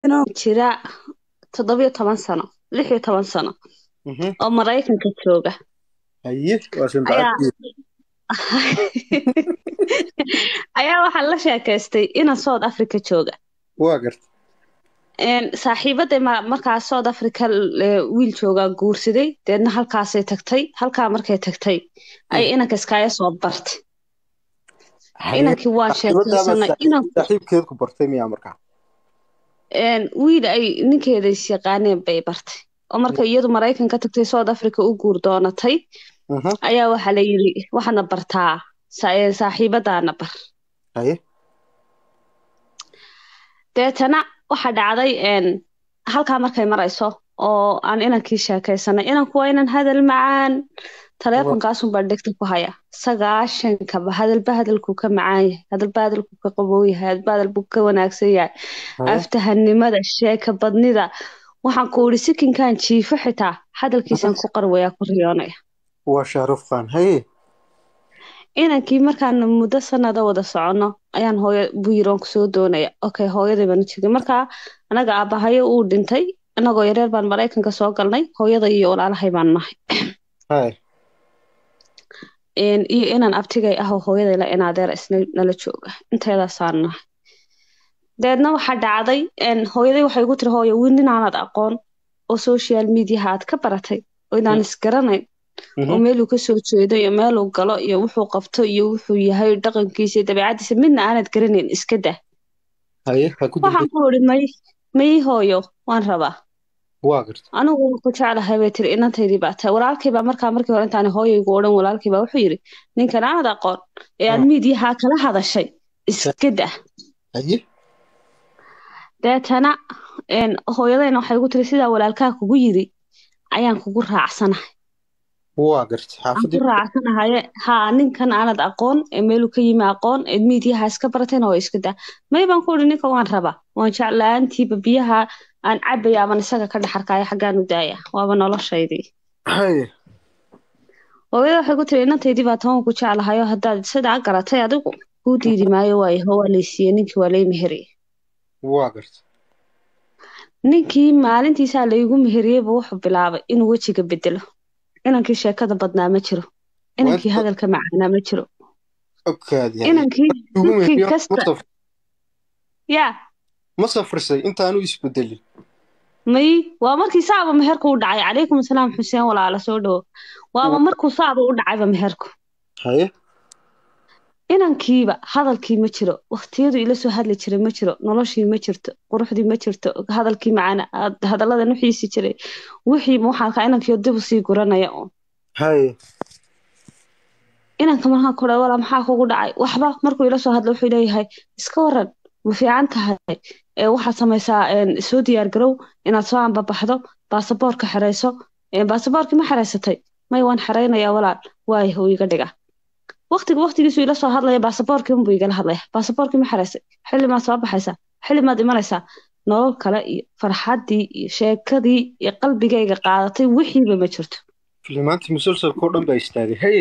jira toddobiyo toban sano lix iyo toban sano Mhm. oo maraykanka jooga haye waa shan ayaa bacadkeed ayaa waxaa la sheekaystay ina south africa jooga waa garta Een, saaxiibaday ma- markaa south africa eh, wiil joogaa guursaday deedna halkaasay tagtay halkaa markay tagtay ay inanka iskaaga soo bartay inankii waa sheekaysanay inan saaxiibkeed ku bartay miyaa markaa een, wiil ay ninkeeda is yaqaaneen bay bartay oo marka iyadu maraykanka tagtay south africa u guur doonatay Mhm. ayaa waxaa la yidhi waxaana bartaa sa- ee, saaxiibadaana bar haye deetana waxaa dhacday een, halkaa markay marayso oo aan inankii sheekaysanay inanku waa inan hadal macaan taleefonkaasunbaa dhegta ku haya sagaashankaba hadalba hadalkuu ka macaan yahay hadalba hadalkuu ka qabow yahay hadalba hadalbuu ka wanaagsan yahay haye aftahanimada sheeka badnida waxaan ku idhi sikinkan jiifo xitaa hadalkiisaan ku qarwayaa ku riyoonaya waa shaaruf khan haye inankii markaan muddo sanada wada soconno ayaan hooyo buyiroon kusoo doonaya okay hooyaday baan u tegay markaa anaga aabahayo uu dhintay inagoo yareer baan maraykanka soo galnay hooyada iyo walaalahay baan nahay haye Een, iyo inaan abtigay ah oo hooyaday la inaadeer isna nala jooga inteedaasaan nahay deedna waxaa dhacday een, hooyaday waxay igu tiri hooyo wiil ninaanad aqoon oo social mediaha aad ka baratay oo inaan isgaranayn oo Mhm. meeluu ka soo jeedo iyo meeluu galo iyo wuxuu qabto iyo wuxuu yahay dhaqankiisa iyo dabeecadiisa midna aanad garanayn iska dah haye ha ku waxaan dambay ku idhi may may hooyo waan rabaa waa garta anigu waan ku jeclahay bay tiri inantaydii baa tahay walaalkay baa markaa markii hore intaan hooyaygu odhan walaalkay baa wuxuu yidhi ninkan aanad aqoon ee aad Mm. miidiyaha kala hadashay iska dah haye deetana een, hooyadayna waxay igu tiri sidaa walaalkaa kugu yidhi ayaan kugu raacsanahay waa garta aan ku xaafadii raacsanahaye haa ninkan aanad aqoon ee meeluu ka yimi aqoon ee miidiyaha iska baratayna waa iska daa may baan ku idhi ninka waan rabaa waan jeclaantiiba biyaha aan cabaya aman isaga ka dhex arkaya xaggaan u daaya waaba noloshaydii haye hooyada waxay ku tiri inantaydii baa toban ku jeclahayo haddaad sidaa garatay adigu kuu diidi maayo waayo waa laysiiye ninkii waa lay meheriyey waa garta ninkii maalintiisaa laygu meheriyeyba wuxuu bilaabay inuu wejiga bedelo inankii sheekada badnaa ma jiro inankii Wanta- hadalka macaanaa ma jiro ogkaadi haye inankii ugu ninkii mehiyo ma kasta saf- yaa ma safrisay intaanu isbedelin may waa markii saaba meherku u dhacay calaykum asalaam xuseen walaala soo dhawo waaba markuu saaba u dhacayba meherku haye inankiiba hadalkii ma jiro waqtiyadu ila soo hadli jiray ma jiro noloshii ma jirto quruxdii ma jirto hadalkii macaana had- hadalladan u xiisi jiray wixii waxaan arkaa inankiio dib usii guranaya un haye inanka markaan ku dhahay walaa maxaa kugu dhacay waxba markuu ila soo hadlo wuxuu leeyahay iska waran ma fiican tahay ee waxaad samaysaa een, soo diyaar garow inaad soo anbabaxdo baasaboorka xerayso Een, baasaboorkii ma xeraysatay may waan xeraynayaa walaal waay huu iga dhiga waqtiga waqtigiisu ila soo hadlaya baasaboorkii unbuu igala hadlaya baasaboorkii ma xeraysay xilli maad soo baxaysaa xilli maad imanaysaa nolol kale iyo farxaddii iyo sheekadii iyo qalbigayga qaadatay wixiiba ma jirto filimaantii musalsalka oo dhan baa istaagay haye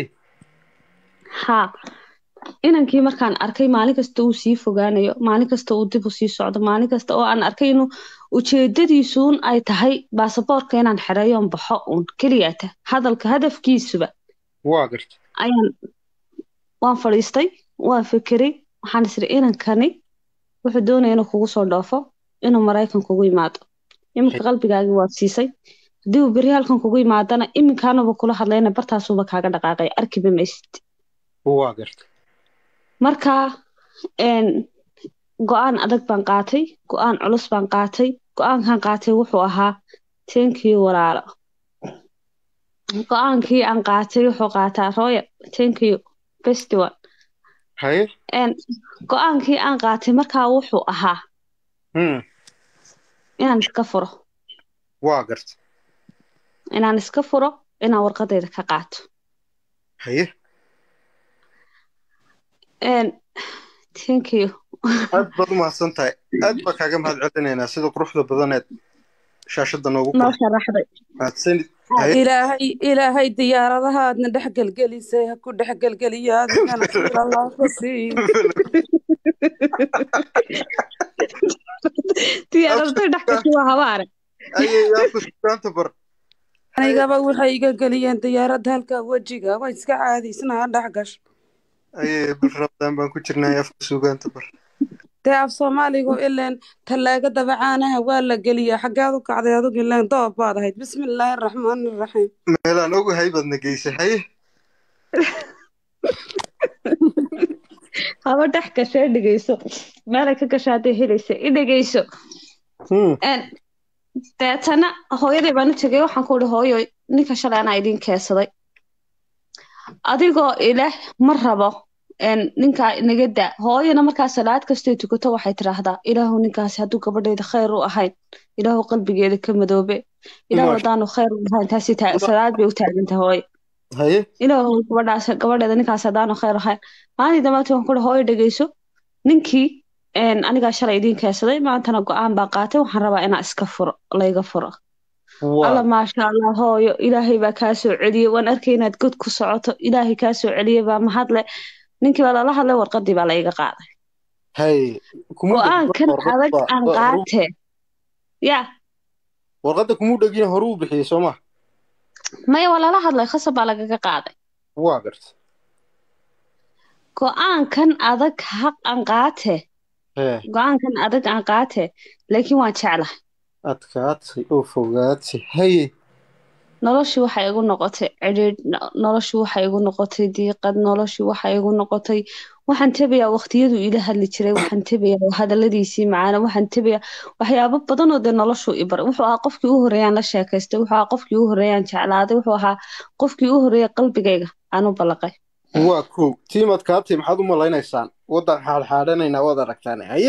haa inankii markaan arkay maalin kasta uu sii fogaanayo maalin kasta uu dib u sii socdo maalin kasta oo aan arkay inuu ujeedadiisuun ay tahay baasaboorka inaan xereeyoon baxo uun keliyata hadalka hadafkiisuba waa garta ayaan waan fadhiistay waan fekeray waxaan isiri inankani wuxuu doonaya inuu kugu soo dhoofo inuu maraykan kugu yimaado iminka qalbigaagii waad siisay haddii uu beri halkan kugu yimaadana iminkaanaba kula hadlayna bartaasuuba kaaga dhaqaaqay arkiba maysid waa garta markaa een, go-aan adag baan qaatay go-aan culus baan qaatay go-aankan qaatay wuxuu ahaa thank you walaalo go-aankii aan qaatay wuxuu qaataa royal thank you best one haye Een, go-aankii aan qaatay markaa wuxuu ahaa Hmm. inaan iska furo waa garta inaan iska furo inaan warqadayda ka qaato haye Een, thank you aad baad u mahadsan tahay aad baa kaaga mahad celinaynaa sida quruxda badaneed shaashada noogu noo kor sharaxday mahadsanid haye ilaahay ilaahay diyaaradahaadna dhex gelgelisay ha ku dhex gelgeliyo adigana khayr allah ku sii diyaaradtay dhex gashay waa habaare aye afka sugaanta bar anigaba waxay iga geliyeen diyaaradda halka wejiga waa iska caadiysnaa dhex gasho aye bil rabadaan baan ku jirnay afka sugaanta bar dee af soomaaligu ileen tallaaga dabacaanaha waa la geliyaa xaggeed u kacday adugu ileen doob baad ahayd bismillaahi raxmaani raxiim meelaan ogahay baadna geysay haye haba dhex gashee dhegeyso meelay ka gasho hadday helaysa i dhegeyso Hmm. Een, deetana hooyaday baan u tegay waxaan ku ihi hooyo ninka shalay anaa idiin keensaday adigoo ileh ma rabo een, ninkaa inaga daa hooyana markaa salaad kastay tukato waxay tidhaahdaa ilaahu ninkaasi hadduu gabadhayda khayr u ahayn ilaahu qalbigeeda ka madoobe ilaahu Masha- haddaanu khayr u ahayn taasi taa- salaad bay u taaganta hooyo haye ilaahu gabadhaas gabadheeda ninkaas haddaanu khayr ahayn maalintii dambaatii waxaan ku ihi hooyo dhegeyso ninkii een, anigaa shalay idiin keensaday maantana go-aan baa qaatay waxaan rabaa inaa iska furo layga furo alla waa maasha allah hooyo ilaahay baa kaa soo celiyey waan arkay inaad god ku socoto ilaahay kaa soo celiyey baa mahadle ninkii baa lala hadlay warqadii baa layga qaaday haye kumuu go-aankan dhegin adag warqadda- aan wa- horu- qaatee ya warqadda kumuu dhegin horuu bixiyey soo ma maya waa lala hadlay khasab baa lagaga qaaday waa garta go-aankan adag haq aan qaatee hee go-aankan adag aan qaatee laakiin waan jeclahay adkaatay oo fogaatay haye noloshii waxay igu noqotay cidhiidh no- noloshii waxay igu noqotay diiqad noloshii waxay igu noqotay waxaan tebayaa waqtiyaduu ila hadli jiray waxaan tebayaa hadaladiisii macaana waxaan tebayaa waxyaabo badan oo dee noloshuu i baray wuxuu ahaa qofkii u horeeyaan la sheekaystay wuxuu ahaa qofkii u horeeyaan jeclaaday wuxuu ahaa qofkii u horeeya qalbigayga aan u ballaqay waa kow tiim adkaatay maxaad u malaynaysaan waddan xaadxaadhanaynaa waad aragtaan haye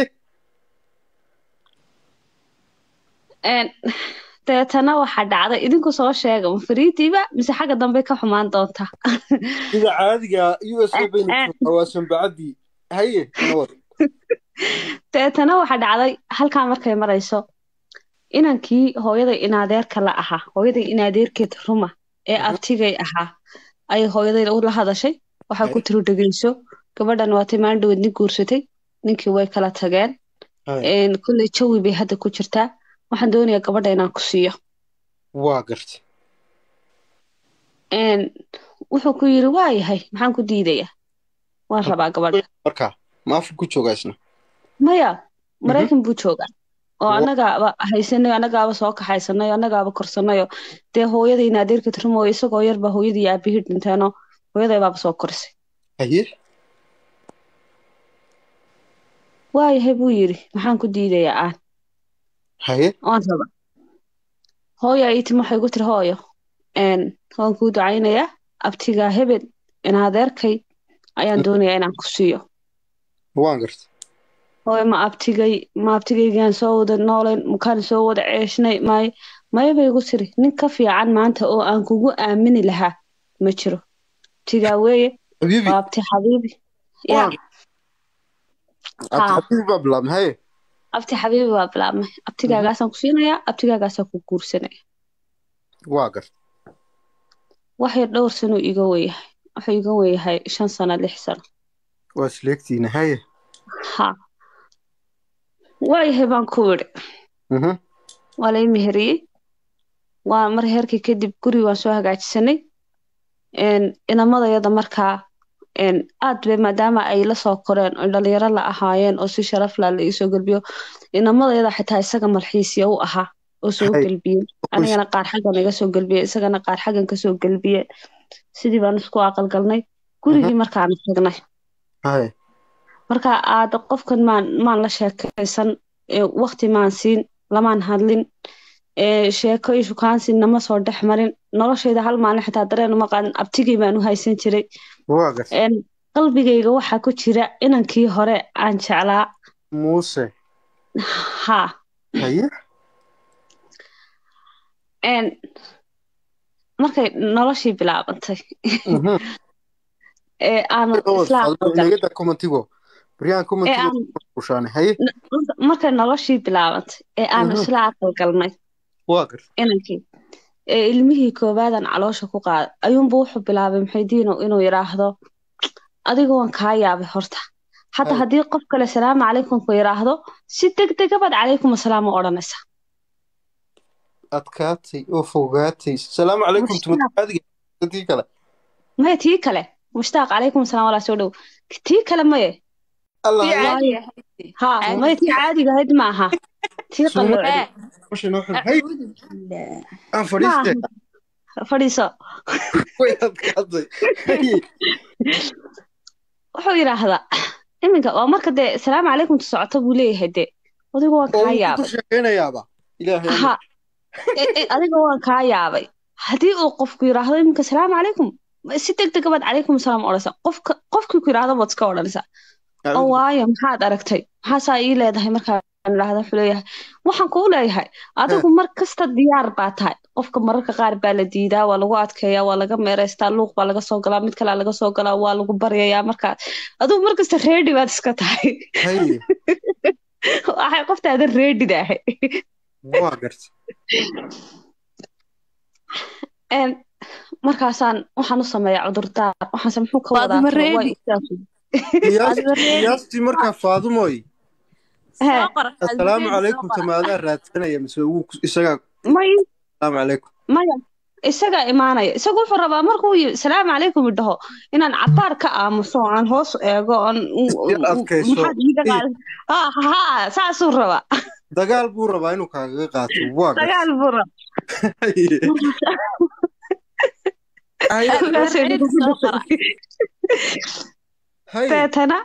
Een, deetana waxaa dhacday idinku soo sheega ma fariidiiba mise xagga dambe ka xumaan doonta sida caadiga u s a bayna Eh, eh. joogtaa waa sanbacadii haye nabad deetana waxaa dhacday halkaa markay marayso inankii hooyaday inaadeerka la ahaa hooyaday inaadeerkeed ruma ee Mhm. abtigay ahaa ayay hooyaday la hadashay waxaa ku Haye. tiri dhegeyso gabadhan waa timaan dhaweed nin guursatay ninkii way kala tageen haye Een, kolley jawi bay hadda ku jirtaa waxaan doonayaa gabadha inaan ku siiyo waa garta Een, wuxuu ku yiri waayahay maxaan ku diidayaa waan rabaa gabadha markaa maafu ku joogaa isna maya maraykan buu joogaa oo Wa- annagaaba haysanay annagaaba soo kaxaysanay annagaaba korsanayo dee hooyadayna adeerka tirmooyo isagoo yarba hooyadii iyo aabihii dhinteenoo hooyaday baaba soo korisay haye waayahay buu yiri maxaan ku diidayaa aan haye waan raba hooyo ii timi waxay ku tiri hooyo een waan kuu ducaynayaa abtigaa hebel in adeerkay ayaan doonayaa inaan ku siiyo waan garta hooyo ma abtigay ma abtigaygaan soo wada noolayn makaan soo wada ceeshnay may maya bay igu tiri nin ka fiican maanta oo aan kugu aamini lahaa ma jiro abtigaa weeye habiibi waa abti xabiibi ya Waan- abti haa habiibi baa bilaabmay haye abti xabiibi waa bilaabmay abtigaagaasaan ku siinayaa abtigaagaasaan ku guursanaya waa garta wax yar dhowr sano iga weyahay wuxuu iga weyahay shan sano lix sano waa isleegtiina haye ha waayahay baan ku idhi Mhm. waa lay meheriyey waa mar heerkii kadib guri waan soo hagaajisanay een, inamadayada markaa een, aad bay maadaama ay la soo koreen oo dhalinyaro la ahaayeen oo si sharaf la la iisoo gelbiyo inamadayada xitaa isaga malxiisya u ahaa oo soo Hay. gelbiyey anigana qaar xaggan iga soo gelbiye isagana qaar xaggan kasoo gelbiye sidii baan isku aqalgalnay gurigii markaan tagnay haye marka aad qofkan maan maan la sheekaysan ee, waqti maan siin lamaan hadlin ee, sheeko iyo shukaansi nama soo dhex marin noloshayda hal maalin xitaa dareen uma qaadan abtigay baan u haysan jiray waa garta Een, qalbigayga waxaa ku jira inankii hore aan jeclaa muuse haa haye Een, markay noloshii bilaabantay Mhm. ee aanu isla aqalgalnay negada commentigo baryahan ee commentigo aan ushaane haye markay noloshii bilaabantay ee aanu Mhm. isla aqalgalnay waa garta inankii ee ilmihii koobaadan caloosha ku qaaday ayuunba wuxuu bilaabay maxaydiino inuu yidhaahdo adiga waan kaa yaabay horta حتى Hay. haddii qof kale salaamu calaykum ku yiraahdo si degdega baad calaykum asalaam u odhanaysaa adkaatay oo fogaatay salaamu calaykum Mushtaaq. tumataadiga dadkii kale maya tii kale mushtaaq calaykum asalaam walaa soo dhow tii kale maye allah Tii ya caadi ahayd. ha Caadi. maya tii caadiga ahayd ma aha tii Sunnada. qalloocday Masha noo xidh. hay Acuudu billah. aan ma fadhiiste aha fadhiiso way adkaatay hay wuxuu yidhaahdaa iminka waa marka dee salaamu calaykum tu socoto buu leeyahay dee adigu waan oo kaa uu ku yaabay sheekaynayaaba ilaahay ha e- e, adiga waan kaa yaabay haddii uu qofku yidhaahdo iminka salaamu calaykum si degdega baad calaykum asalaam odhanaysaa qofka qofkii ku yidhaahdo baad iska odhanaysaa oo waayo maxaad aragtay maxaasaa ii leedahay markaan idhaahda wuxuu leeyahay waxaan kuu leeyahay adigu mar kasta diyaar baa tahay qofka mararka qaar baa la diidaa waa lagu adkeeyaa waa laga meeraystaa luuq baa laga soo galaa mid kalea laga soo galaa waa lagu baryayaa markaa adigu mar kasta reedi baad iska tahay hay waxay qoftaadan reedida ahay waa garta Een, markaasaan waxaan u sameeyaa cudurdaar waxaanse muxuu ka wadaa Faadimo talo, waa reedi. istaag. Qiyaas- Adiga reedi. qiyaastii markaa faadumoy Hee. Soo qor. assalaamu Adiga calaykum soo qor. tamaadaa raadsanaya mise wuu ku- isagaa may assalaamu calaykum maya isagaa imaanaya isagu wuxuu rabaa markuu yi- salaamu calaykum idhaho inaan cabaar ka aamuso aan hoos eego oon Isdil adkayso. maxaad iiga qaad ha ha saasuu rabaa dagaal buu rabaa inuu kaagaga qaato waa garta dagaal buu rabaa Hay. Hay. Markaasay reedi nagu soo qora. Hay. deetana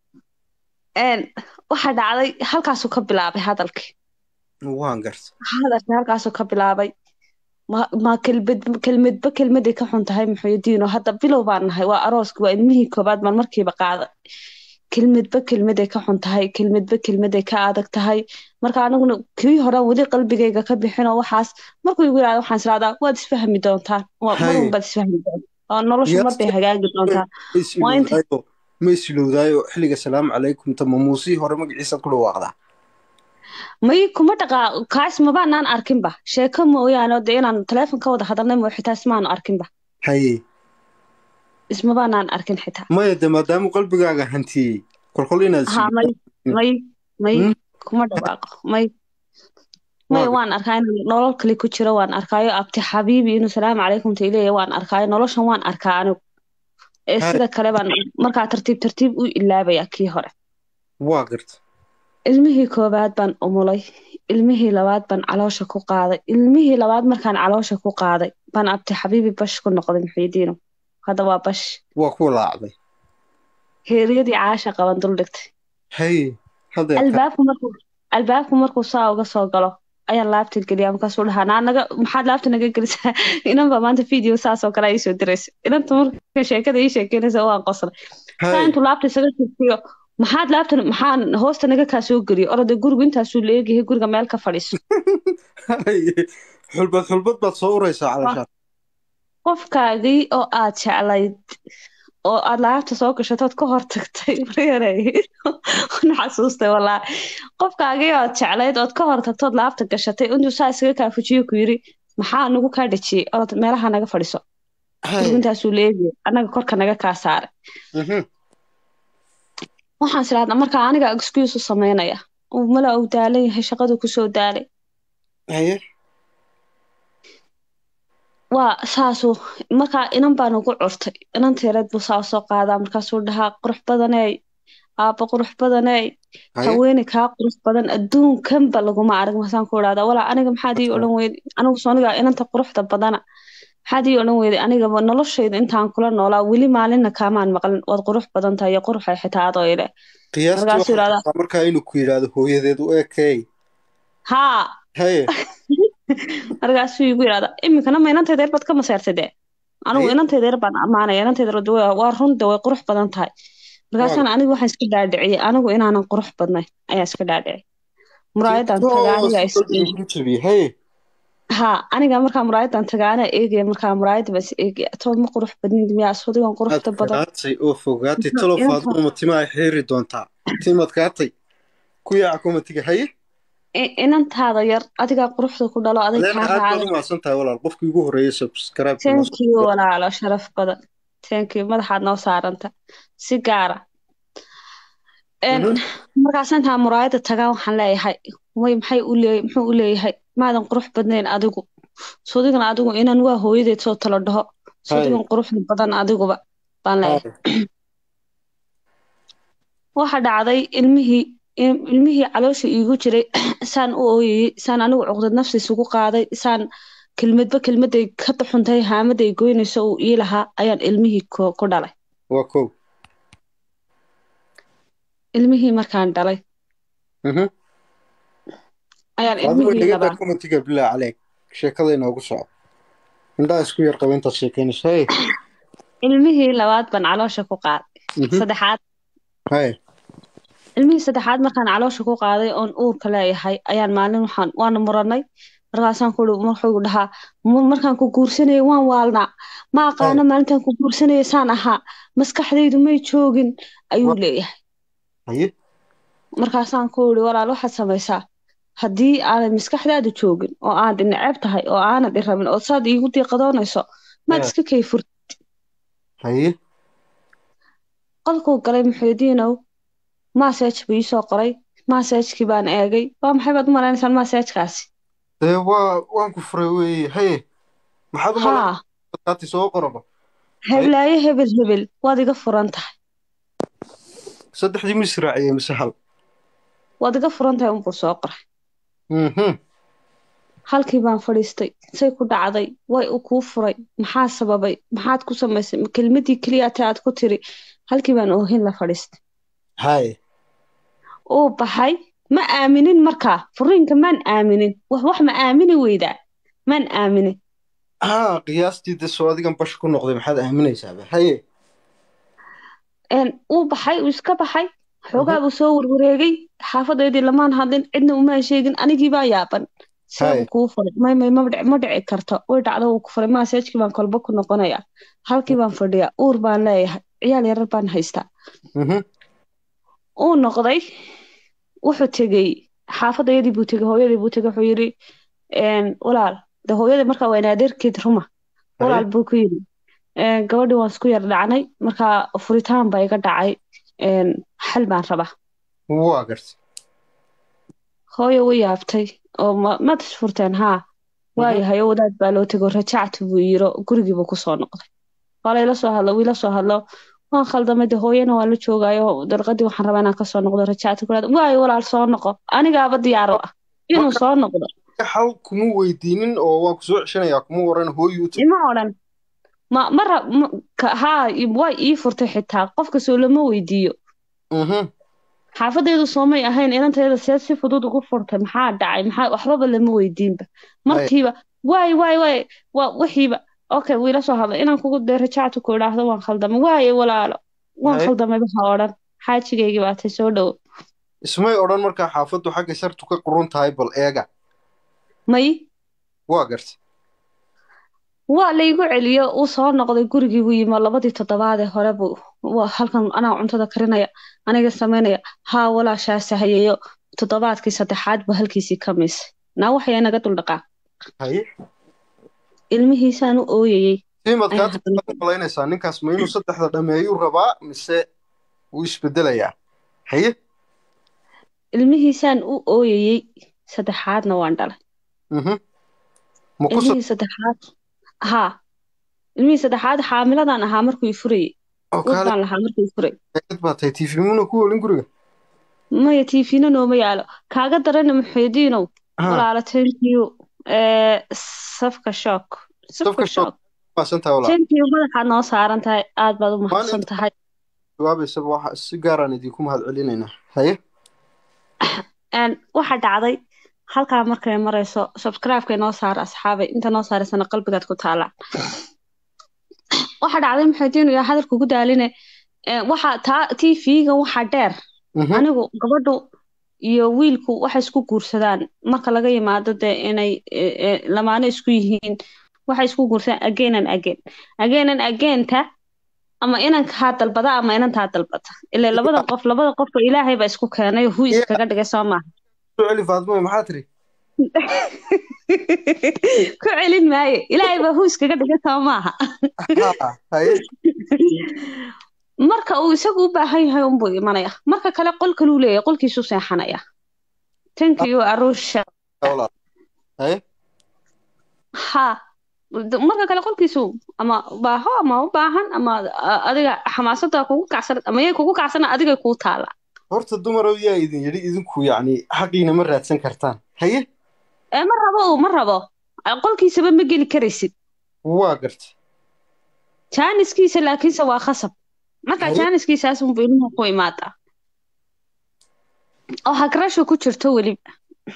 een, waxaa dhacday halkaasuu ka bilaabay hadalkii waan garta hadalkii halkaasuu ka bilaabay ma ma kelmad kelmadba kelmaday ka xun tahay muxuudiino hadda bilow baan nahay waa arooski waa ilmihii koobaad baan markiiba qaaday kelmadba kelmaday ka xun tahay kelmadba kelmaday ka adag tahay marka aniguna kii horaan weli qalbigayga ka bixinoo waxaas markuu igu yidhahdo waxaan israadaa waad isfahmi doontaan waa Hay. marun baad isfahmi doontaan oo noloshu mar bay hagaagi doontaan ma Waa inta- isilowdaayo ma isilowdaayo xilliga salaamu calaykum tama muusii hore magaciisaad ku dhawaaqdaa may kuma dhaqaa kaas mabaanaan arkinba sheeko mooyaane oo dee inaan taleefon ka wada hadalnay moo xitaa ismaanu arkinba haye ismabaanaan arkin xitaa maya de maadaama qalbigaaga hantiyey kolkol inaad ha may may may Hmm? kuma dhawaaqo may may Waa- waan arkaa inuu nolol kale ku jiro waan arkaayo abti xabiibi inuu salaamu calaykum ta ileeya waan arkaayo noloshan waan arkaa anigu ee Hay. sida kale baan markaa tartiib tartiib u ilaabaya kii hore waa garta ilmihii koowaad baan umulay ilmihii labaad baan caloosha ku qaaday ilmihii labaad markaan caloosha ku qaaday baan abti xabiibi bash ku noqday muxiidiino hadda waa bash waa ku laacday heeryadii caasha qaban dul dhigtay haye hadda albaabku markuu albaabku markuu saa uga soo galo ayaan laabta geliyaa markaasuu dhahaa naa naga maxaad laabta naga gelisaa inan baa maanta video saas oo kale ay soo diraysa inanta marka sheekada ii sheekeynaysa waan qoslay saa haye intuu laabta isaga jirtiyo maxaad laabta maxaan hoosta naga kaa soo geliyo orode gurigu intaasuu leegyahay guriga meel ka fadhiiso haye xulbad xulbad baad soo uraysaa calashaan qofkaagii oo aad jeclayd oo aad laabta soo gashatood ka hor tagtay maryarey na xasuustay walaa qofkaagii oo aad jeclayd ood ka hor tagtood laabta gashatay intuu saa isaga kaafujiyo ku yiri maxaa nagu kaa dhajiyey orod meelaha naga fadhiso gurigu haye intaasuu leegyahay annaga korka naga kaa saaray Mhm. waxaan isiraahdaa markaa aniga excuse u samaynaya uu mala uu daalan yahay shaqadu kusoo daalay haye waa saasuu markaa inan baan ugu curtay inanteereed buu saa soo qaadaa markaasuu dhahaa qurux badaney aabba qurux badaney haye haweeney kaa qurux badan adduunkanba laguma arag masaan ku idhahdaa walaa aniga maxaad ii odhan weyday anigu sooniga inanta quruxda badana maxaad ii odhan weyday anigaba noloshayda intaan kula noolaa weli maalinna kaamaan maqlin waad qurux badan tahay iyo quruxay xitaa adoo ile qiyaastii markaasuu waxaa yidhahdaa rabaa markaa inuu ku yidhaahdo hooyadeed u ekey haa haye markaasuu igu yidhahdaa iminkana ma inantayda yar baad ka maseertay dee anigu Haye. inantayda yar baan ammaanaya inantayda yar waa waa runde way qurux badan tahay markaasaan anigu waxaan iska dhaadhiciyey anigu inaanan qurux badnayn ayaa iska dhaadhiciyay muraayadan tagaa aniga is ku jabiyey haye haa aniga markaa muraayadan tagaa anaa eegaya markaa muraayada baan is eegaya tood ma qurux badnid miyaa sodigan quruxda badan adkaatay oo fogaatay talo Inta- faaduma timaa xiiri doontaa timad kaatay ku yaaca komatiga haye I- inantaada yar adigaa quruxda ku dhalo adig adeena kaa aad baad raacay u mahadsan tahay walaal qofkii ugu horreeyay subscribe thank you walaalo sharaf badan thank you madaxaad noo saaranta si gaara Een, Mhm. markaas intaan muraayada tagaan waxaan leeyahay way maxay u leeyahay muxuu u leeyahay maadan qurux badnayn adigu sodigan adigu inan waa hooyadeed soo talo dhaho sodigan quruxda badan adiguba baan leeyahay Hay. waxa dhacday ilmihii il- ilmihii caloosha iigu jiray saan u ooyayey saan anigu cuqdad nafsi isugu qaaday saan kelmadba kelmaday ka xuntay haamaday goynayso uu ii lahaa ayaan ilmihii ku ku dhalay waa kow ilmihii markaan dhalay Mhm. ayaan adigu ilmihii dhigada labaa commentiga bilaa caleeg sheekada inoogu soco indhaha isku yar qaba intaad sheekeynayso hey ilmihii labaad baan caloosha ku qaaday Mhm. saddexaad hay ilmihii saddexaad markaan caloosha ku qaaday oon uurka leeyahay ayaan maalin waxaan waana muranay markaasaan ku wuxuu dhahaa "Mu- markaan ku guursanayay waan waalnaa ma aqaano maalintaan ku guursanayay saan ahaa maskaxdaydu may joogin ayuu Wa- leeyahay haye markaasaan ku yidhi walaal waxaad samaysaa haddii aanad maskaxdaadu joogin oo aanad neceb tahay oo aanad i rabin oo saad iigu diiqadoonayso maad Eh. iska kayfur haye qolkuu galay muxuudiinow massage buu iisoo qoray massagekii baan eegay waa maxay baad u maleynaysaan massagekaasi dee waa waan ku furay weeye haye maxaad u haa malaati soo qoraba heblaayo hebel hebel waad iga furan tahay saddexdii ma israaciyey mise hal waad iga furan tahay unbuu soo qoray Mhm. halkii baan fadhiistay say ku dhacday way u kuu furay maxaa sababay maxaad ku samaysay ma kelmadii keliyaate aad ku tiri halkii baan oohin la fadhiistay haye uu baxay ma aaminin markaa furiinka maan aaminin wax wax ma aamini weydaa maan aaminin haa qiyaastii de soo adigan bash ku noqday maxaad aaminaysaaba haye Een, uu baxay uu iska baxay xoogaa buu soo warwareegay xaafadeydii lamaan hadlin cidna umaan sheegin anigii baa yaaban see Hay. buu kuu furay may may ma dhici ma dhici karto way dhacdo wuu ku furay masaajkii baan kolba ku noqonayaa halkii baan fadhiyaa uur baan leeyahay ciyaal yarar baan haystaa Mhm. uu noqday wuxuu tegey xaafadayadii buu tegey hooyadii buu tegey wuxuu yidhi een, walaal de hooyadii markaa waa inaadeerkeed ruma walaal buu ku yidhi een, gabadhii waan isku yar dhacnay markaa furitaan baa iga dhacay een, xal baan rabaa waa gartay hooyo way yaabtay oo ma maad isfurteen haa waayahay oo wadaad baa loo tego rajactu buu yiro gurigiibuu kusoo noqday waa layla soo hadlo wiila soo hadlo waan khaldamay de hooyana waan la joogaayo dalqadii waxaan rabaa inaan kasoo noqdo rajactu ku waayo walaal soo noqo anigaaba diyaar u ah inuu soo noqdo xal kuma weydiinin oo waan ku soo ceshanayaa kuma waran hooyi u tag ima odhan ma mara ma- ka- haa i- way ii furtay xitaa qofka soo lama weydiiyo Mhm. xaafadeedu soomay ahayn inanteeda see si fudud ugu furtay maxaa dhacay maxaa waxbaba lama weydiinba markiiba waay waay waay waa wixiiba okay wiila soo hadlay inaan kugu dee rajactu ku idhaahdo waan khaldamay waaye walaalo waan Hay. khaldamay waxa odhan xaajigaygii baa tay soo dhowo ismay odhan markaa xaafaddu xagga sartu ka qurun tahay bal eega may waa gartay waa laygu celiyo uu soo noqday gurigii buu yimi labadii toddobaadee hore buu waa halkan anaa cuntada karinaya aniga samaynaya haa walaashaasa hayayo toddobaadkii saddexaad buu halkiisii ka miisay naa waxaya naga duldhaqaa haye ilmihiisaan u ooyayey tiimad Ayaa kaad haddana- u malaynaysaa ninkaas ma inuu saddexda dhameeyuu rabaa mise wuu isbedelayaa haye ilmihiisaan u ooyayey saddexaadna waan dhalay Mhm. ma ku ilmihii saddexaad haa ilmihii saddexaad xaamiladaan ahaa markuu i furayey oo uur kaale baan lahaa markuu i furayey eegad baa tahay tv muna ku olin guriga maya tiifina nooma yaalo kaaga darana muxuudiinow Haa, walaalo thank you ee safka shock Safka safka shock. shock maasan tahay walaa thank you madaxaad noo saaran tahay aad baad u mahadsan tahay jawaabaysaba waxa si gaaraan idinku mahad celinaynaa haye Een, waxa dhacday halkaa markay marayso subscribe-ka inoo saara asxaabay inta noo saaraysana qalbigaad ku taalaa waxa dhacday muxuudiinu yaa hadalka ugu daaline Ee, waxa taa tv-ga waxa dheer Mhm. anigu gabadhu iyo wiilku waxay isku guursadaan marka laga yimaado dee inay e, e, lamaano isku yihiin waxay isku guursadaan again and again again and again-ta ama inankaa dalbada ama inantaa dalbata ilaa labada qof labada qofba ilaahay baa isku keenay hu iskaga dhigay soo maaha soo celi faadmo maxaa tiri ku celin maayo ilaahay baa hu iskaga dhigay soo maaha Haa, haye marka uu isagu u baahan yahay unbuu imanaya marka kale qol kaluu leeyahay qolkiisuu seexanaya thank you arusha walaal haye ha d- marka kale qolkiisu ama baaho ama u baahan ama a- adiga xamaasada kugu kacsan ama yay kugu kacsan adigay kuu taala horta dumarow yaa idin yidhi idinku yacni xaqiina ma raadsan kartaan haye ee ma rabo uu ma rabo qolkiisaba ma geli karaysid waa garta jaaniskiisa laakiinse waa khasab marka Haye. jaaniskiisaas unbu ilmuhu ku imaadaa oo hagrasho ku jirto weliba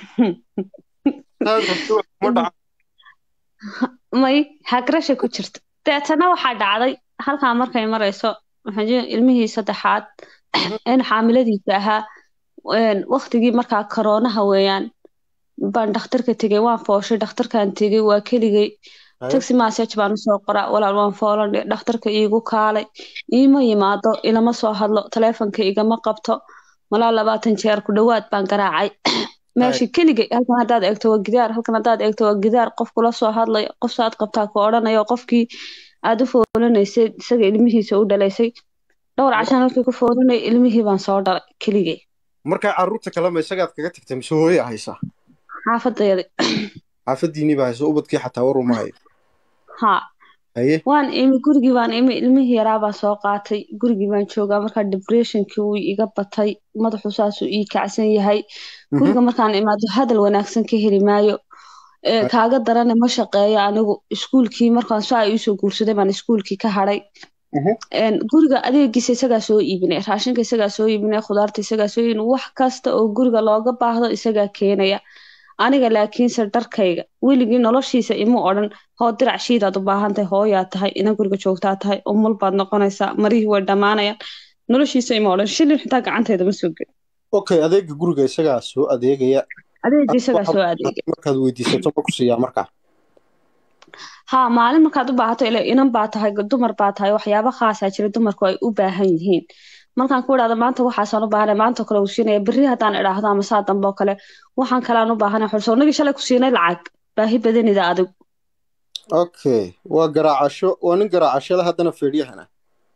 saad rabto wax kuma dhaca may hagrasha ku jirto deetana waxaa dhacday halkaa markay marayso waxaan jeclahay ilmihii saddexaad in xaamiladiisa ahaa een, waqtigii markaa koroonaha weeyaan baan dhakhtarka tegey waan fooshay dhakhtarkaan tegey waa keligay Haye. taxi message baan usoo qoraa walaal waan foolandhe dhakhtarka iigu kaalay iima yimaado ilama soo hadlo taleefonka igama qabto malaa labaatan jeer ku dhowaad baan garaacay meesha keligay halkan haddaad eegto waa gidaar halkan haddaad eegto waa gidaar qof kula soo hadlayo qof saad qabtaa ku odhanayo qofkii aad u foolanaysay isaga ilmihiisa u dhalaysay dhowr cashaan halkii ku foolanay ilmihii baan soo dhalay keligay markaa carruurta kale ma isagaad kaga tagtay mise hooya haysaa xaafadayada xaafadiinii baa hayso ubadkii xataa war uma hayo haa haye waan imi gurigii baan imi ilmihii yaraa baan soo qaatay gurigii baan joogaa markaa depressionkii wuu iga batay madaxu saasuu ii kacsan yahay guriga markaan imaado hadal wanaagsan ka heli maayo Ee, Ay. kaaga darane ma shaqeeyo anigu iskuulkii markaan saa iisoo guursaday baan iskuulkii ka hadhay Mhm. Een, guriga adeegiisa isagaa soo iibinay raashinka isagaa soo iibinay khudaarta isagaa soo iibinay wax kasta oo guriga looga baahdo isagaa keenaya aniga laakiinse dharkayga weligii noloshiisa ima odhan hoo dirac shiidaad u baahan tahay hooyaa tahay ina guriga joogtaa tahay umul baad noqonaysaa marihii way dhammaanayaan noloshiisa ima odhan shilin xitaa gacanteeda ma soo gelin okay adeega guriga isagaa soo adeegaya adeegii isagaa soo adeegay markaad weydiisato ma ku siiyaa markaa haa maalin markaad u baahato ila inan baa tahay dumar baa tahay waxyaabo khaasaa jira dumarku ay u baahan yihiin markaan ku idhahdo maanta waxaasaan u baahanay maanta kale uu siinaya berri haddaan idhaahdo ama saa dambe oo kale waxaan kalean u baahanay xulso nagii shalay ku siinay lacag baahi badanida adigu okay waa garaacasho waa nin garaacashada haddana feedhyahana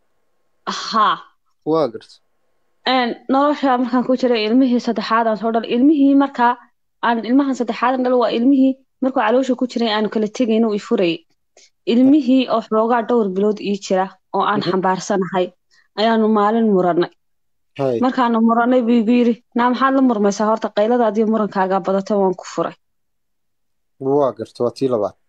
haa waa garta een, nolosha markaan ku jiray ilmihii saddexaad aan soo dhalay ilmihii markaa aan ilmahan saddexaad dhalo waa ilmihii markuu caloosha ku jiray aanu kala tegayn uu i furayay ilmihii oo xoogaa dhowr bilood ii jira oo aan Mhm. xambaarsanahay ayaanu maalin murannay hay markaanu murannay buu igu yidhi naa maxaad la murmaysaa horta qayladaadii murankaagaa badata waan ku furay waa garta waa tii labaad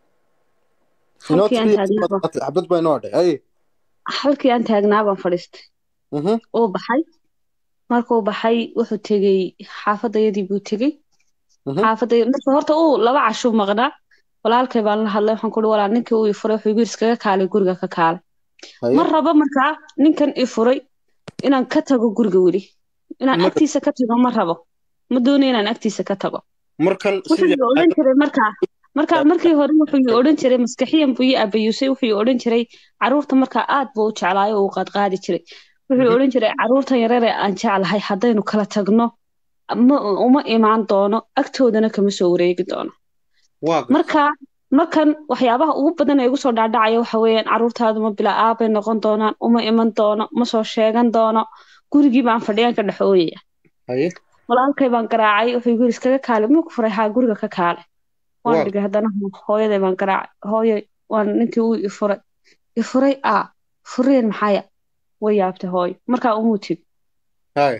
inoo halkii aan tiriya taagnaa baan- xabad baa inoo hadhay haye halkii aan taagnaa baan fadhiistay Mhm. uu baxay markuu baxay wuxuu tegey xaafadayadii buu tegey Mhm. xaafaday marka horta uu laba cashuu maqnaa walaalkay baan la hadlay waxaan kuhi walaal ninkii uu i furay wuxuu igu yidhi iskaga kaalay guriga ka kaalay haye ma rabo markaa ninkan i furay inaan ka tago guriga weli inaan Marka- agtiisa ka tago ma rabo ma doonayo inaan agtiisa ka tago markan wuxuu sidii i odhan jiray markaa markaa markii hore wuxuu i odhan jiray maskaxiyan buu ii abayuusay wuxuu i odhan jiray caruurta markaa aad buu u jeclaayo oo uu qaadqaadi jiray wuxuu i Mhm. odhan jiray caruurtan yareer ee aan jeclahay haddaynu kala tagno ma uma imaan doono agtoodana kama soo wareegi doono waa garta marka markan waxyaabaha ugu badan ee igu soo dhaadhacaya waxa weeyaan caruurtaadu ma bila aabay noqon doonaan uma iman doono ma soo sheegan doono gurigii baan fadhiyaan ka dhexooyaya haye walaalkay baan garaacay wuxuu igu yidhi iskaga kaale ma ku furay haa guriga ka kaale waan Waa- dhigay haddana hooyaday baan garaacay hooyay waan ninkii uu i furay i furay aa fureen maxaya way yaabtay hooyo markaa umuu tegi haye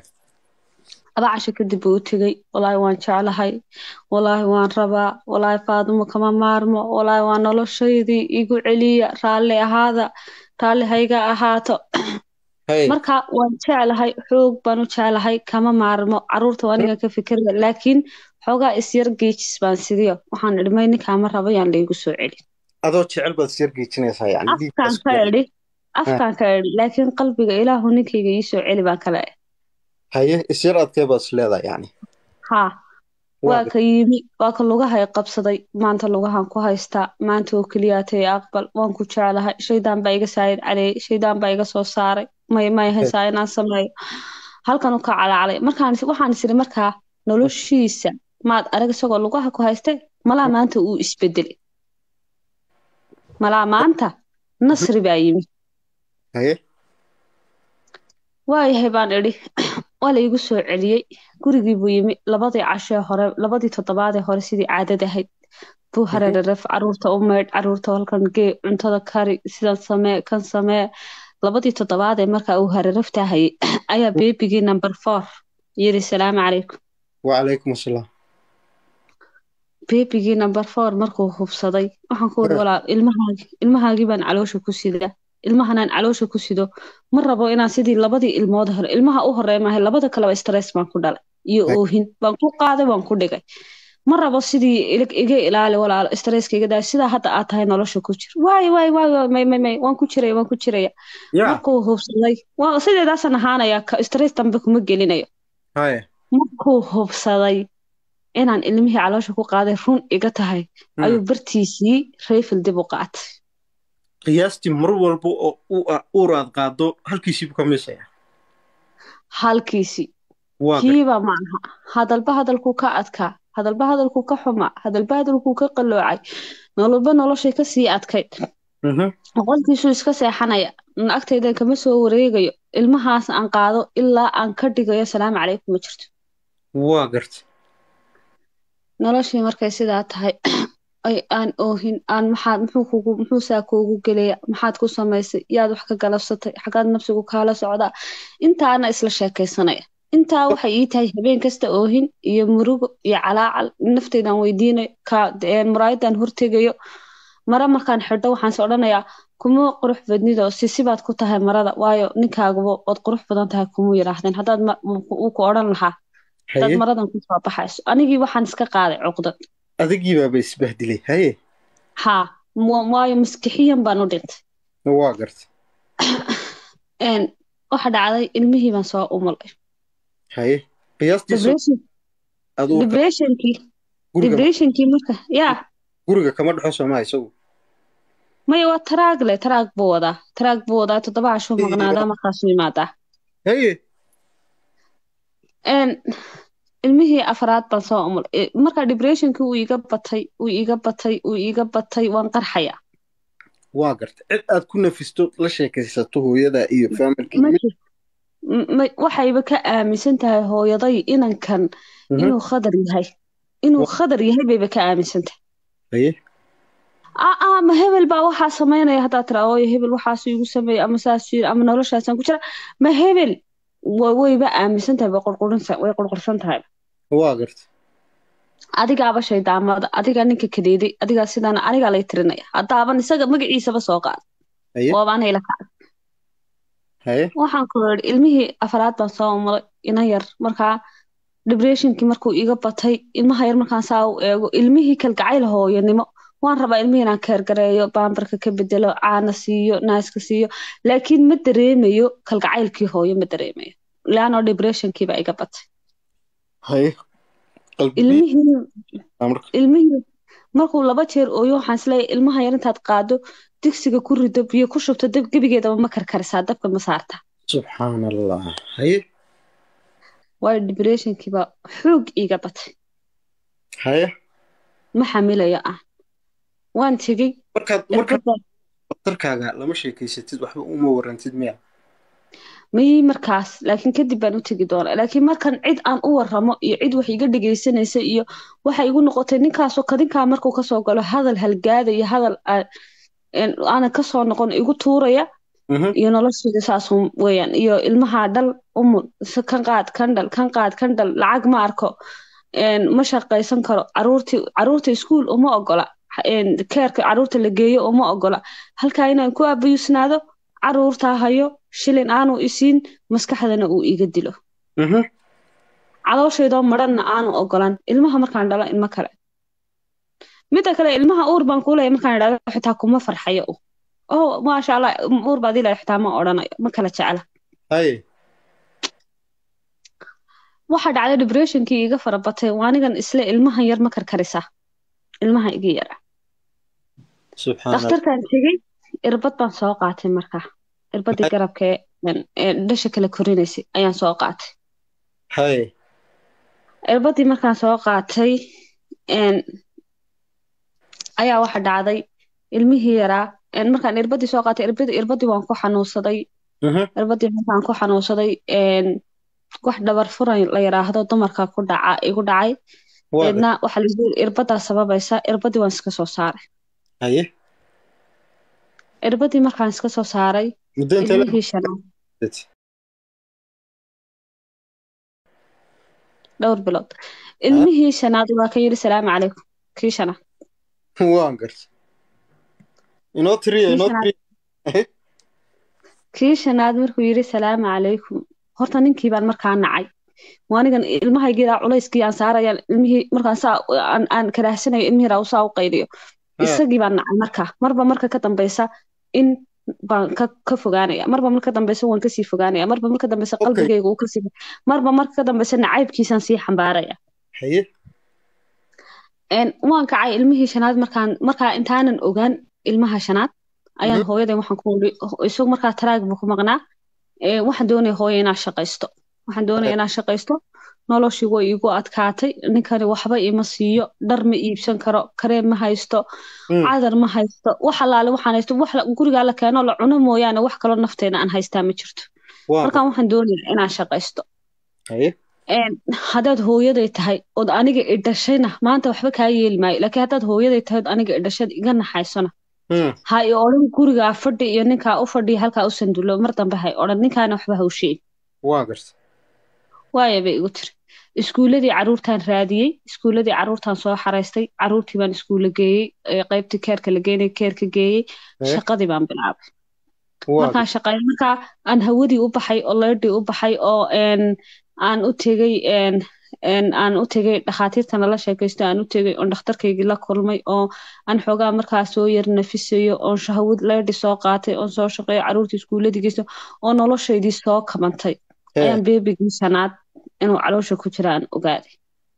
laba casho kadib buu u tegey walaahi waan jeclahay walaahi waan rabaa walaahi faadumo kama maarmo walaahi waa noloshaydii igu celiya raalli ahaada raalli hayga ahaato haye marka waan jeclahay xoog baan u jeclahay kama maarmo caruurta waa aniga ka fikiraya laakiin xoogaa isyar geejis baan sidiyo waxaan idhi may ninkaama rabo yaan laygu soo celi adoo jecel baad isyar geejinaysaa yani afkaan dhiiggaas ka idhi afkaan ka idhi laakiin qalbiga ilaahu ninkayga ii soo celi baan kale haye isyar adkee baad is leedahay yani haa waa waa ka yimi waa ka lugahay qabsaday maanta lugahan ku haystaa maanta oo keliyaatay aqbal waan ku jeclahay shaydaan baa iga saayid caleeyay shaydaan baa iga soo saaray may may haysaa inaan sameeyo halkanuu ka calacalay markaan is- waxaan isiri markaa noloshiisa maad arag isagoo lugaha ku hayste malaa maanta uu isbedelay malaa maanta nasri baa yimi haye waayahay baan idhi waa la igu soo celiyey gurigii buu yimi labadii cashee hore labadii toddobaadee hore sidii caadada ahayd buu hareeraref caruurta u meydh caruurta halkan gee cuntada kari sidan samee kan samee labadii toddobaadee marka uu hareerafta hayay ayaa beebigii number four yiri salaamu calaykum wacalaykum asalaam beebigii number four markuu hubsaday waxaan ku wuri walaal ilmahaagi ilmahaagii baan caloosha ku sidaa ilmahanaan caloosha ku sido ma rabo inaan sidii labadii ilmood hore ilmaha u horey maahay labada kaleba stress baan ku dhalay iyo oohin baan ku qaaday waan ku dhigay ma rabo sidii iga ilaali walaalo stresska iga daa sidaa hadda aad tahay nolosha ku jir waay waay waay may may may waan ku jiraya waan ku jiraya markuu hubsaday waa sideedaasan ahaanaya stress dambe kuma gelinayo markuu hubsaday inaan ilmihii caloosha ku qaaday run iga tahay ayuu bartiisii rayfil dib u qaatay qiyaastii mar walba oo uur aad qaado halkiisiibu ka miisaya halkiisii kiiba maaha hadalba hadalkuu ka adkaa hadalba hadalkuu ka xumaa hadalba hadalkuu ka qalloocay nololba noloshay kasii adkayd qolkiisuu iska seexanaya agtaydan kama soo wareegayo ilmahaas aan qaado ilaa aan ka dhigayo salaamu calaykum ma jirto waa garta noloshii markay sidaa tahay aan oohin aan maxaad muxuu kugu muxuu saa kuugu gelaya maxaad ku samaysay yaad wax ka galabsatay xagaad nafsigu kaala socdaa intaana isla sheekaysanaya intaa waxay ii tahay habeen kasta oohin iyo murugo iyo calaacal nafteydan weydiinayo ka muraayadan hortegayo mara markaan xidho waxaan is odhanayaa kuma qurux badnido sisibaad ku tahay marada waayo ninkaaguba ood qurux badan tahay kumuu yidhaahdeen haddaad uu ku odhan lahaa hadaad maradan ku soo baxayso anigii waxaan iska qaaday cuqdad adigii baaba isbahdilay haye haa waayo maskixiyan baan u dhintay waa garta waxa dhacday ilmihii baan soo umulay haye qiyaastii depressionkii marka yaa guriga kama dhexo soomaa isagu maya waa taraag le taraag buu wadaa taraag buu wadaa toddoba cashuu maqnaadaa markaasuu imaadaa haye ilmihii afraad baan soo umulay marka depressionkii uu iga batay uu iga batay uu iga batay waan qarxayaa waa garta cid aad ku nafisto la sheekaysato hooyada iyo familki waxayba ka aaminsan tahay hooyaday inankan inuu khadar yahay inuu khadar yahay bayba ka aaminsan tahay aa ma hebel baa waxaa samaynaya haddaad tira ooyo hebel waxaasu igu sameeya ama saas yiri ama noloshaasaan ku jira ma hebel wayba aaminsan tahay way qurqursan tahay waa garta adigaaba shaydaamada adigaa ninka kadeeday adigaa sidaana anigaa lay tirinaya haddaaban isaga magaciisaba soo qaada waabaanay la kacay waxaan ku iri ilmihii afraad baan soo umulay ina yar markaa depressionkii markuu iga batay ilmaha yar markaan saa u eego ilmihii kalgacayl hooyanimo waan rabaa ilmihii inaan keergareeyo baambarka ka bedelo caana siiyo naaska siiyo laakiin ma dareemayo kalgacaylkii hooyo ma dareemayo leanoo depressionkiiba iga batay ilmihii markuu laba jeer ooyo waxaan isleeyahay ilmaha yar intaad qaado digsiga ku rido biyo ku shubto dab gebigeedaba ma karkarisaa dabka ma saartaa subxaan allah haye waayo depressionkiiba xoog iiga batay haye ma xamilayo ah waan tegey markaadmarkaadaktarkaaga lama sheekaysatid waxba uma warantid miya mayii markaas laakiin kadib baan u tegi doonaa laakiin markan cid aan u waramo iyo cid wax iga dhegaysanaysa iyo waxa igu noqotay ninkaasoo kadinkaa markuu kasoo galo hadal halgaada iyo hadal aanan kasoo noqon igu tuuraya iyo noloshayda saas weeyaan iyo ilmaha dhal umul kan qaad kan dhal kan qaad kan dhal lacag ma arko ma shaqaysan karo caruurtii caruurta iskuul uma ogola keerka caruurta la geeyo uma ogola halkaa inaan ku abayusnaado caruurtaa hayo shilin aanu isiin maskaxdana uu iga dilo calooshaydo maranna aanu ogolan ilmaha markaan dhalo ilmo kale midda kale ilmaha uur baan kuulaya markaan idhahdo xitaa kuma farxayo oh maasha allah uur baad ilaa xitaa ma odhanayo ma kala jecla waxa dhacday depressionkii iga farabatay waanigan isle ilmahan yar ma karkarisa ilmaha iga yara dhakhtarkan tegey irbad baan soo qaatay markaa irbadii garabka ee dhasha kala korinaysay ayaan soo qaatay irbadii markaan soo qaatay ayaa waxa dhacday ilmihii yaraa markaan irbadii soo qaatay irbadii waan ku xanuunsaday Mhm. irbadii markaan ku xanuunsaday een, wax dhabar furan la yiraahdo dumarka ku dhaca igu dhacay waa gar deedna waxaa la yiri irbadaa sababaysa irbadii waan iska soo saaray haye irbadii markaan iska soo saaray muddo intee la ilmihii shanaad dhowr bilood ilmihii shanaad waa ka yiri salaamu calaykum kii shanaad waan garta inoo tiriya kii inoo shanaad tiriya kii shanaad markuu yiri salaamu calaykum horta ninkii baan markaa nacay waanigan ilmahaygiidaa culayskii aan saaraya ilmihii markaan saa aan, aan karaahsanayo ilmihii raa saa u qayliyo Ha, isagii baan nacay markaa marba marka ka dambeysa in baan ka, ka fogaanaya marba marka ka dambeysa waan kasii fogaanaya marba marka dambeysa okay qalbigayga uu kasii marba marka ka dambeysa nacaybkiisaan sii xambaaraya haye een waan kacay ilmihii shanaad markaan markaa intaanan ogaan ilmaha shanaad ayaan Mhm. hooyaday waxaan ku iri isagu markaa taraag buu ku maqnaa ee waxaan doonaya hooyo inaan shaqaysto waxaan doonaya inaan shaqaysto noloshii way igu adkaatay ninkani waxba ima siiyo dhar ma iibsan karo kareem ma haysto Mm, cadar ma haysto wax allaale waxaan haysto wax la- gurigaa la keeno la cuno mooyaane wax kaloo nafteena aan haystaa ma jirto waan markaan garta waxaan doonaya inaan shaqaysto haye een haddaad hooyaday tahay ood aniga i dhashayna maanta waxba kaa yeeli maayo laakiin haddaad hooyaday tahay ood aniga i dhashad iga naxaysona Mm, ha i odhan gurigaa fadhi iyo ninkaa u fadhiya halkaa u sandulo mar dambe ha i odhan ninkaana waxba ha u sheegin waan garta waaya bay igu tiri iskuuladii caruurtaan raadiyey iskuuladii caruurtaan soo xaraystay caruurtii baan iskuulla geeyey ee qaybtii keerka la geynay keerka geeyey haye shaqadii baan bilaabay waa markaan shaqeey markaa aan hawadii u baxay oo leydhii u baxay oo een aan u tegey een een aan u tegey dhakhaatiirtana la sheekaysto aan u tegey oon dhakhtarkaygii la kulmay oo aan xoogaa markaa soo yar nafisayo oon shahwad leydhi soo qaatay oon soo shaqeeyo caruurtii iskuuladii geysto oo noloshaydii soo kabantay hee ayaan beebigii shanaad inuu caloosha ku jira aan ogaaday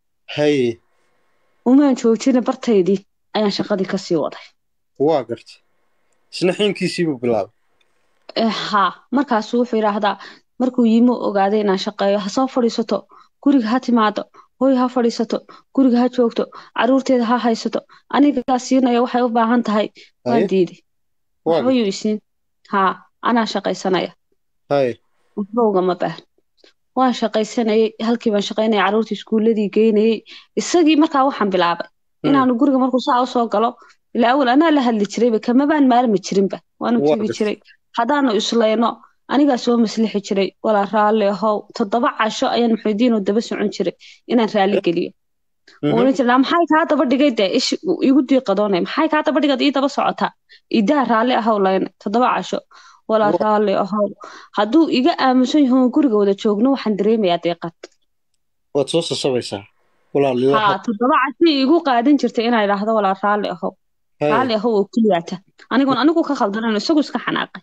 haye umaan joojina bartaydii ayaan shaqadii kasii waday waa garta isna xiinkiisiibuu bilaabay Eh, haa markaasuu wuxuu yidhaahdaa markuu yimi u ogaaday inaan shaqeeyo ha soo fadhiisato guriga ha timaado hooy ha fadhiisato guriga ha joogto caruurteeda ha haysato anigaa siinaya waxay u baahan tahay waan haye diiday waa waxba garta yuu isiin haa anaa shaqaysanaya haye waxba ugama baahan waan shaqaysanayay halkii baan shaqaynaya caruurtii iskuuladii geynayay isagii markaa waxaan bilaabay Mm, inaanu guriga markuu saa usoo galo ilaa awal anaa la hadli jirayba kama baan maalmi jirinba waanu waa tegi garta jiray haddaanu islayno anigaa soo maslixi jiray walaa raalli ahow toddoba casho ayaan muxuudiinoo daba socon jiray inaan raalli geliyo Mhm. oran jiray "Naa maxay kaa daba dhigay dee ish igu diiqadoonay maxay kaa daba dhigad ii daba socotaa idaa raalli ahow layna toddoba casho walaa Waa- raalli ahow hadduu iga aamusan yaho guriga wada joogno waxaan dareemayaa diiqad waad soo sasabaysaa walaalilaha haa toddoba casho igu qaadan jirtay inaan idhaahdo walaa raalli ahow haye raalli ahow oo keliyaata anigoon anigu ka khaldanan isagu iska xanaaqay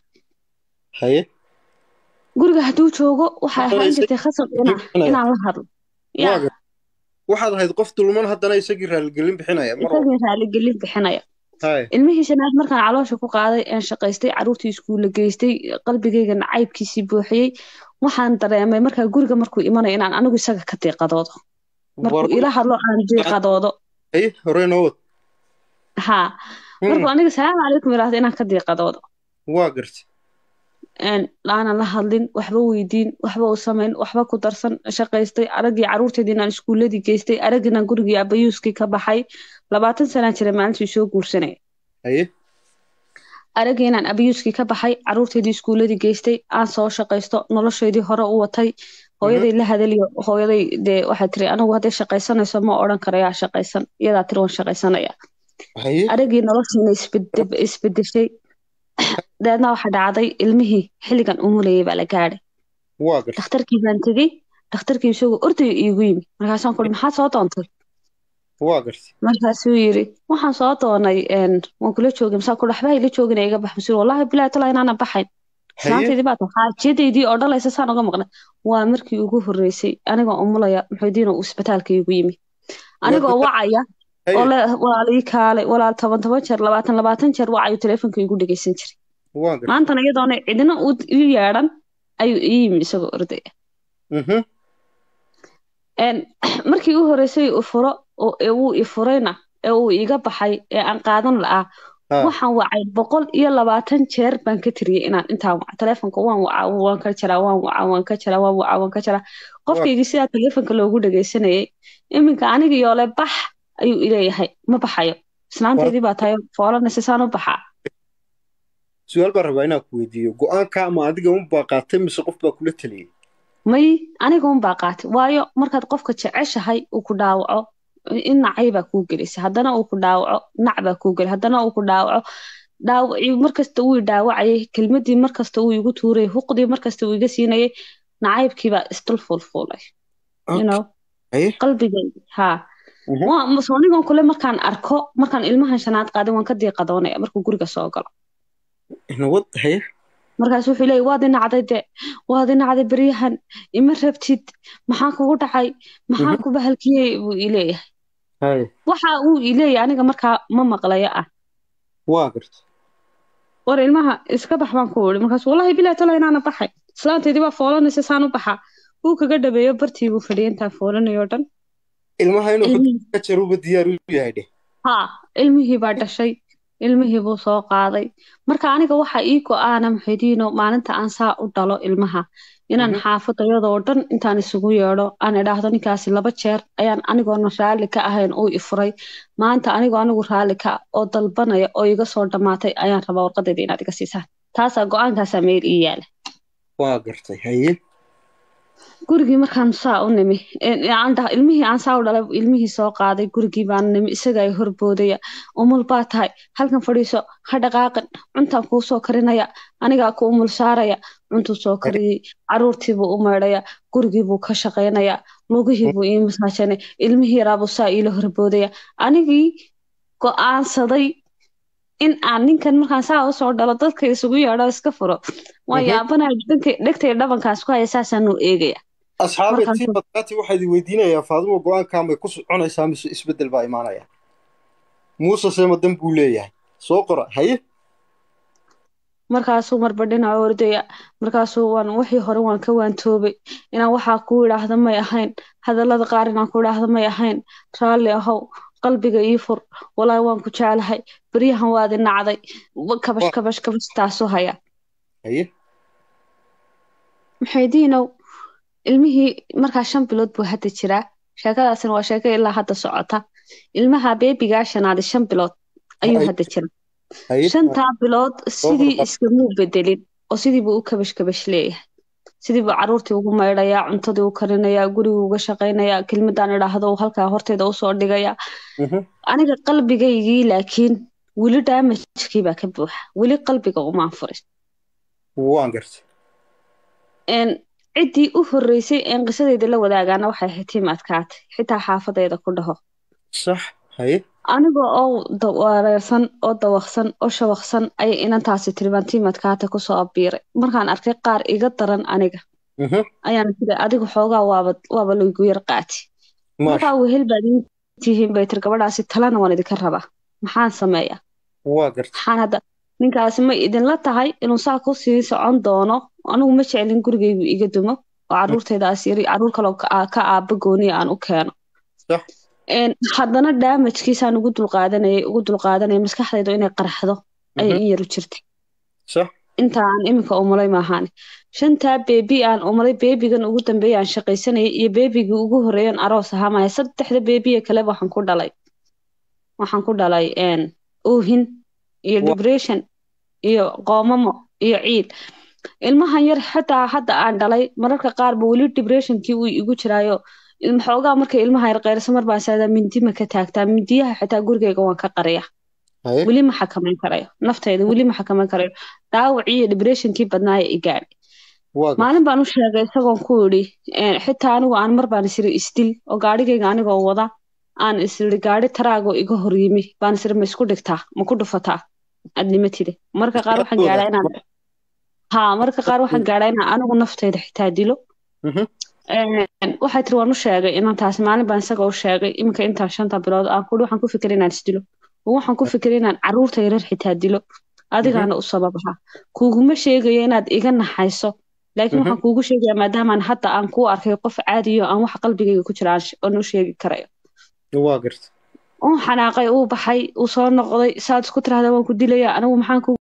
haye guriga hadduu joogo waxay haddana ahaan isagii jirtay khasab inaan bixinaya inaan la hadlo waa yaa garta waxaad ahayd qof dulman haddana isagii raaligelin bixinaya mar walba isagii raaligelin bixinaya haye ilmihii shanaad markaan caloosha ku qaaday aan shaqaystay caruurtii iskuulla geystay qalbigayga nacaybkiisii buuxiyey waxaan dareemay markaa guriga markuu imanayo inaan anigu isaga ka diiqadoodo markuu war ila hadlo aan diiqadoodo haye hore noo wad haa Mm, markuu aniga salaamu calaykum yidhaahdo inaan ka diiqadoodo waa garta een aanan la hadlin waxba weydiin waxba u samayn waxba ku darsan shaqaystay araggii caruurteedii inaan iskuuladii geystay araggina gurigii abayuuskii ka baxay labaatan sanaa jira maalintii soo guursanaya haye araggii inaan abayuuskii ka baxay caruurteedii iskuuladii geystay aan soo shaqaysto nolosheedii hore u watay hooyaday la hadaliyo hooyaday dee waxay tiri anigu hadday shaqaysanayso ma odhan karayaa shaqaysan iyadaa tiri waan shaqaysanaya haye araggii noloshiina isbede- isbedeshay deedna waxaa dhacday ilmihii xilligan umulayay baa la gaadhay waa garta dhakhtarkii baan tegey dhakhtarkii isagoo ordayo iigu yimi markaasaan kuli maxaa soo doontay waa garta markaasuu yiri waxaan soo doonay een, waan kula joogay masaa kuli waxba ila joogin iga bax masuul wallaahi bilaahi talaa inaanan baxayn haye islaantaydii baa tahay xaajiyadaydii oo dhalaysa saan uga maqnay waa markii ugu horreysay anigoo umulaya muxuudiin oo isbitaalka iigu yimi anigoo War- wacaya oo haye le walaal ii kaalay walaal toban toban jeer labaatan labaatan jeer wacayu teleefonka igu dhegeysan jiray waa garta maantana iyadoona cidina u ii yeedhan ayuu ii yimi isagoo ordaya Mhm. een markii u horreysay uu furo oo ee uu i furayna ee uu iga baxay ee aan qaadan la'aa ha waxaan wacay boqol iyo labaatan jeer baan ka tiriyey inaan intaan waca telefonka waan wacaa waan ka jaraa waan wacaa waan ka jaraa waan wacaa waan ka jaraa qofkaygii sidaa telefonka loogu dhagaysanayay iminka aniga yoole bax ayuu ileeyahay ma baxayo islaanteydii baa tahay foolanaysa saan u baxaa su-aal baan rabaa inaan ku weydiiyo go-aanka ama adiga unbaa qaatay mise qof baa kula taliyey may aniga un baa qaatay waayo markaad qofka jeceshahay uu ku dhaawaco in nacay baa kuu gelisay haddana uu ku dhaawaco nac baa kuu geli haddana uu ku dhaawaco dhaawacii markasta uu i dhaawacayay kelmadii markasta uu igu tuurayay huqdii markasta uu iga siinayay nacaybkii baa isdul fuulfuulay you know Haye. qalbigayga haa Mhm. Waa- mas- anigoon kule markaan arko markaan ilmahan shanaad qaaday waan ka diiqadoonaya markuu guriga soo galo nabad haye markaas wuxuu leeyahy waad inacday de waad inacday beryahan ima rabtid maxaa kugu dhacay maxaa Mhm. ku bahalkiyey buu ileeyahay haye waxa uu ileeyahay aniga markaa ma maqlayo ah waa garta war ilmaha iska bax baan ku iri markaas wallahi bilaa tala inaana baxay islaanteydii baa foolanaysa saan u baxaa wuu kaga dhabeeyo bartii buu fadhiyay intaan foolanayo o dhan ilmaha inuu ilmihii ka jaruba diyaar u yahay dheh haa ilmihii baa dhashay ilmihii buu soo qaaday marka aniga waxa ii go-aana muxidiino maalinta aan saa u dhalo ilmaha inaan Mhm. xaafadayadoo dhan intaan isugu yeedho aan idhaahdo ninkaasi laba jeer ayaan anigoona raalli ka ahayn uu ifuray maanta anigoo anigu raalli ka oo dalbanaya oo iga soo dhammaatay ayaan rabaa warqadayda inaad iga siisaan taasaa go-aankaasaa meel ii yaala waa gartay haye gurigii markaan saa u nimi een, aan dhaha- ilmihii aan saa u dhalay ilmihii soo qaaday gurigii baan nimi isaga ay horboodaya umul baa tahay halkan fadhiiso ha dhaqaaqin cuntaan kuu soo karinaya anigaa ku umul saaraya cuntuu soo kariyey caruurtii buu u maydhaya gurigii buu ka shaqaynaya lugihii buu ii masaajinay ilmihii yaraabuu saa iila horboodaya anigii go-aansaday in aan ninkan markaan saa usoo dhalo dadka isugu yeedho iska furo waan Mhm. yaabanaya dhanka- dhegtay dhabankaas ku haya saasaan u eegaya asxaabe Markaas- tii badkaati waxaad i weydiinayaa faadimo go-aankan bay ku soconaysaa mise isbeddel baa imaanaya muuse seemadan buu leeyahay soo qora haye markaasuu marba dhinaca ordaya markaasuu waan wixii hore waan ka waantoobay inaan waxaa ku idhaahda may ahayn hadallada qaar inaan ku idhaahda may ahayn raalli ahow qalbiga ii fur walaahi waan ku jeclahay beryahan waad i nacday Wa- kabash kabash kabash taasuu haya haye maxaydiinow ilmihii markaa shan bilood buu hadda jiraa sheekadaasina waa sheeko ilaa hadda socota ilmaha beebigaa shanaadi shan bilood ayuu Ay. hadda jira haye shantaa bilood sidii barbar. iskamuu bedelin oo sidii buu u kabash kabash leeyahay sidii buu caruurtii ugu maydhayaa cuntadii u karinayaa gurigii uga shaqaynayaa kelmadaan idhaahdo uu halkaa horteeda usoo dhigayaa Mhm. aniga qalbigaygii laakiin weli daamajkii baa ka buuxa weli qalbiga umaan furin waan gartay een ciddii u horreysay een qisadeyda la wadaagaana waxay ahayd tiim adkaatay xitaa xaafadayda ku dhaho sax haye anigoo oo da- wareersan oo dawaqsan oo shawaqsan ayay inantaasi tiri baan tiim adkaata kusoo abiiray markaan arkay qaar iga daran aniga Mhm. ayaan tiri adigu xoogaa waaba waaba laygu yar qaati maasha markaa wehel baad ii tihiin bay tiri gabadhaasi talana waan idinka rabaa maxaan sameeyaa waa gartay maxaan hadda ninkaasi ma idinla tahay inuu saa ku sii socon doono anigu ma jeclin gurigaygu iga dumo oo caruurtaydaas yari caruur kaloo ka ka aaba gooniya aan u keeno sax Een, haddana daamajkiisaan ugu dulqaadanayay ugu dulqaadanayay maskaxdaydu inay qarxdo ayay Mhm. in yaru jirtay sax inta aan iminka umulay maahaane shantaa beebi aan umulay beebigan ugu dambeeya aan shaqaysanayay iyo beebigii ugu horreeyan aroos ahaa maya saddexda beebiye kale waxaan ku dhalay waxaan ku dhalay een, oohin iyo Wa- depression iyo qoomamo iyo ciid ilmahan yar xitaa hadda aan dhalay mararka qaarba weli depressionkii uu igu jiraayo ilma xoogaa markay ilmaha yar qayrasa mar baan saadaa mindi ma ka taagtaa mindiyaha xitaa gurigayga waan ka qariya haye weli ma xakamayn karayo naftayda weli ma xakamayn karayo dhaawacii iyo depressionkii badnaaya i gaadhay waa gartay maalin baan u sheegay isagoon ku idhi een, xitaa anigu aan mar baan isiri isdil oo gaadhigayga anigoo wada aan isiri gaadhi taraagoo iga hor yimi baan isiri ma isku dhigtaa ma ku dhufataa adnimatide marka qaar waxaan Iskaaladooda. gaadhaa inaan haa marka qaar waxaan gaadhaa inaan anigu naftayda xitaa dilo Mhm. Een, waxay tiri waan u sheegay inantaas maalin baan isaga u sheegay iminka intaa shanta bilood aan kudhi waxaan ku fikiray inaan isdilo oo waxaan ku fikiray inaan caruurta yarar xitaa dilo adigaana u sababaha kuguma sheegayo inaad iga naxayso laakiin Mhm. waxaan kuugu sheegayaa maadaamaan hadda aan kuu arkay qof caadiyo aan wax qalbigayga ku jira aan sh- aan u sheegi karayo waa gartay uu xanaaqay uu baxay uu soo noqday saad isku tirahda waan ku dilaya anigu maxaan kugu